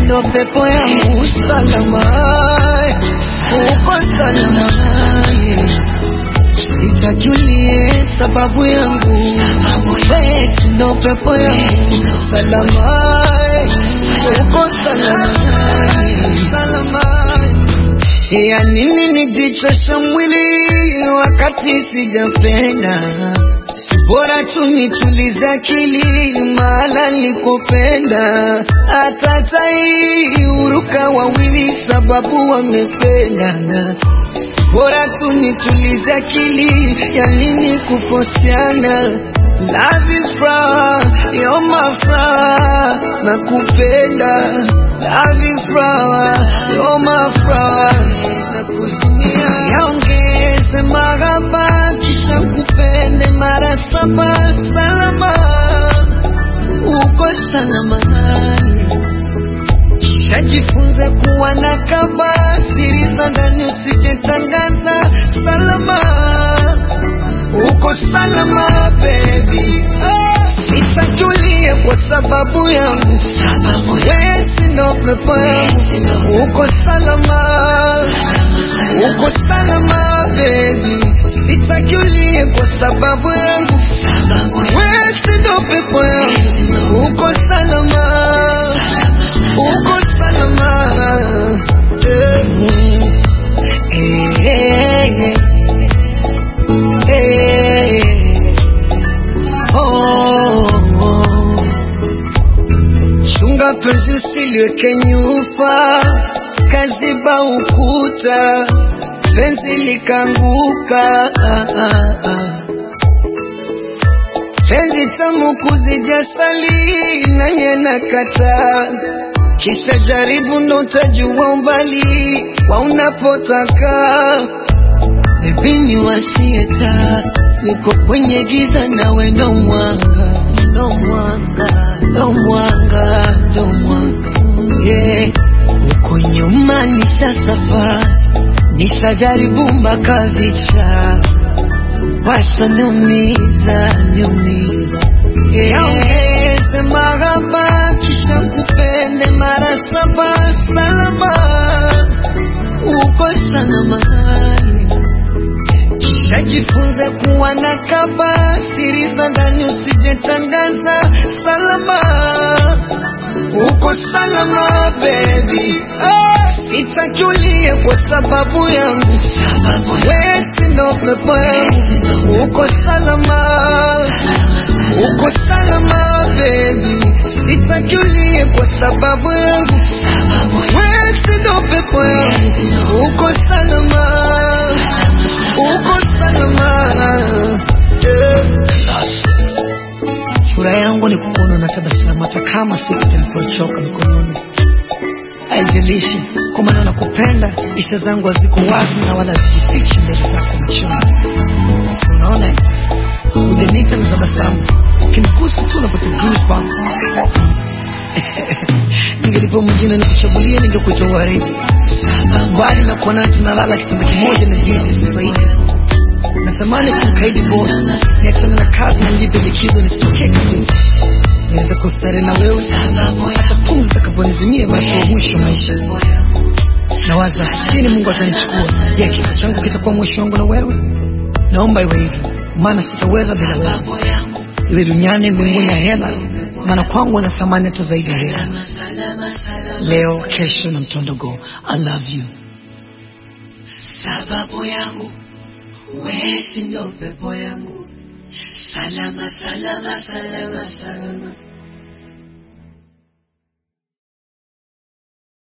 ndo pepo yangu salama, uko salama, sitajulie sababu yangu, wewe ndo pepo yangu salama, uko salama, salama. Ya nini nijichosha mwili wakati sijapenda? Si bora tu nitulize akili mahala nikopenda. Hata tai huruka wawili sababu wamependana. Si bora tu nitulize akili, ya nini kufosiana? Love is flower, you're my flower, nakupenda. Love is flower, you're my flower, nakuzimia. Yaongeze mahaba kisha kupende mara saba, salama, uko salama. Kisha jifunze kuwa na kaba, siri za ndani usijetangaza, salama uko salama baby, sitajulie kwa sababu yangu, wewe si ndo pepo yangu, uko salama, uko salama baby, sitajulie kwa sababu yangu, wewe si ndo pepo yangu, uko salama, uko salama, eh, eh, eh. Hey, oh, oh. Chunga penzi usiliweke nyufa, kaziba ukuta, penzi likanguka. Ah, ah, ah. Penzi tamu kuzija sali na yena kata, kisha jaribu ndo utajua umbali wa unapotaka. Baby ni wasieta, niko kwenye giza nawe ndo mwanga, ndo mwanga, ndo mwanga, ndo mwanga yeah. Uko nyuma nisha safari, nishajaribu mpaka vicha, washa niumiza, niumiza yeah. Yaongeze mahaba kisha kupende mara saba, salama, uko salama kisha jifunze kuwa na kaba, siri za ndani usijetangaza, salama, uko salama baby, sitajulie kwa sababu yangu, wewe si ndo pepo yangu, uko salama, uko salama baby, sitajulie kwa sababu yangu, wewe si ndo pepo yangu, uko salama uko salama yeah. Furaha yangu ni kukuona na tabasamu, hata kama siku nilipochoka mikononi. Haijalishi kwa maana nakupenda, hisia zangu haziko wazi na wala hazijifichi mbele zako machoni. Sasa unaona, ujanita na tabasamu, ukinigusa tu unapata goosebumps. Ningelipo mwingine nikuchagulie, ningekuita waridi, mbali na kuona tunalala kitanda kimoja na jinsi sifaida natamani kumkaidi boss niachane na kazi na nijipe likizo nisitokee kabisa niweze kustare na wewe hata pumzi zitakaponizimia basi wa mwisho maisha nawaza lini mungu atanichukua je kifo changu kitakuwa mwisho wangu na wewe naomba iwe hivyo maana sitaweza bila wewe iwe duniani mbinguni ya hela maana kwangu na thamani hata zaidi ya hela leo kesho na mtondogo i love you sababu yangu wewe si ndo pepo yangu salama salama salama salama